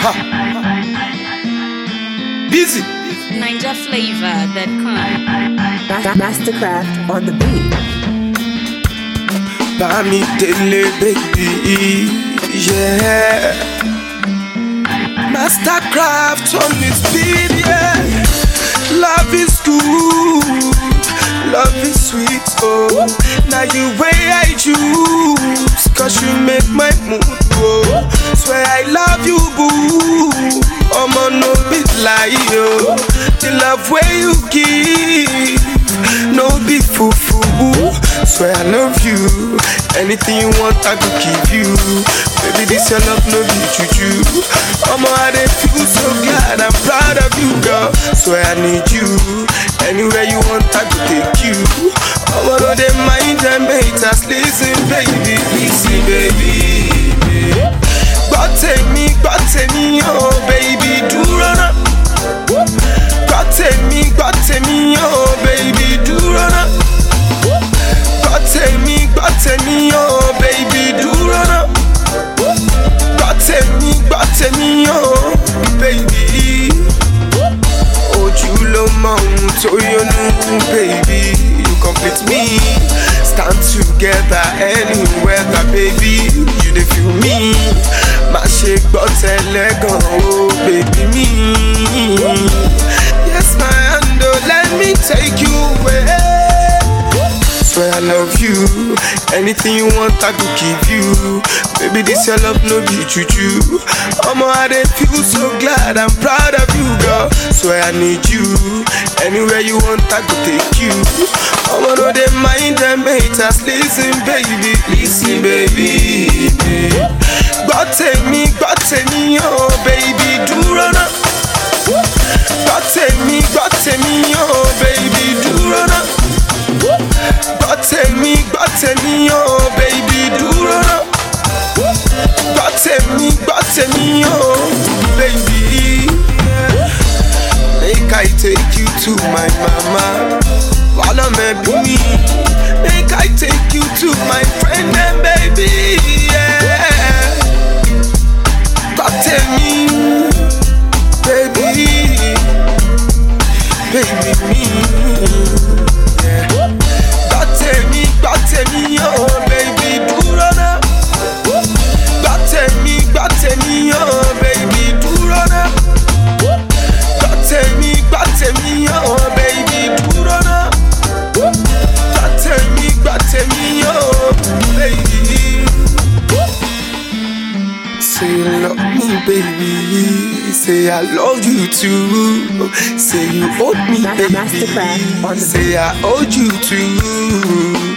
Ha. Busy. Ninja flavor that come. Ma- Mastercraft on the beat. Bami Dele, baby. Yeah. Mastercraft on this beat, yeah. Love is good. Love is sweet, oh. Now you way I choose. Cause you make my mood go. Swear I love you, boo. I'ma no bit lie, yo. The love way you give. No be foo foo. Swear I love you. Anything you want, I could give you. Baby, this your love, no be juju. I'ma I dey feel so glad. I'm proud of you, girl. Swear I need you. Anywhere you want, I could take you. I'ma know they mind them haters. Listen, baby, listen, baby. Gbọ́ tèmi, gbọ́ tèmi, oh baby, dúró náà. Gbọ́ tèmi, gbọ́ tèmi, oh baby, dúró náà. Gbọ́ tèmi, gbọ́ tèmi, oh baby, dúró náà. Gbọ́ tèmi, gbọ́ tèmi, oh baby. Ojú ló mọ ohun tó yọnu, baby. You complete me. Stand together anywhere, baby. You dey feel me. Má ṣe gbọ́ tẹ́lẹ̀ gan o, baby mi. Yes, my hand, oh, let me take you away. Swear I love you. Anything you want, I could give you. Baby, this your love, no be juju. Omo, I dey feel so glad. I'm proud of you, girl. Swear I need you. Anywhere you want, I could take you. Omo, no dey mind them haters. Listen, baby, listen, baby. Gbọ́ tèmi, gbọ́ tèmi, oh baby, dúró náà. Gbọ́ tèmi, gbọ́ tèmi, oh baby, dúró náà. Gbọ́ tèmi, gbọ́ tèmi, oh baby, dúró náà. Gbọ́ tèmi, gbọ́ tèmi, oh baby. Make I take you to my mama. While I'm me. Make I take you to my friend and baby. Yeah. Gbọ́ tèmi, baby. Baby me. Yeah. Gbọ́ tèmi, gbọ́ tèmi, oh baby, dúró náà. Gbọ́ tèmi, gbọ́ tèmi, oh baby, dúró náà. Gbọ́ tèmi, gbọ́ tèmi, oh baby, dúró náà. Gbọ́ tèmi, gbọ́ tèmi, oh baby. Say you love me, baby. Say I love you too. Say you hold me, Ma- baby. Mastercraft on the Say I hold you too.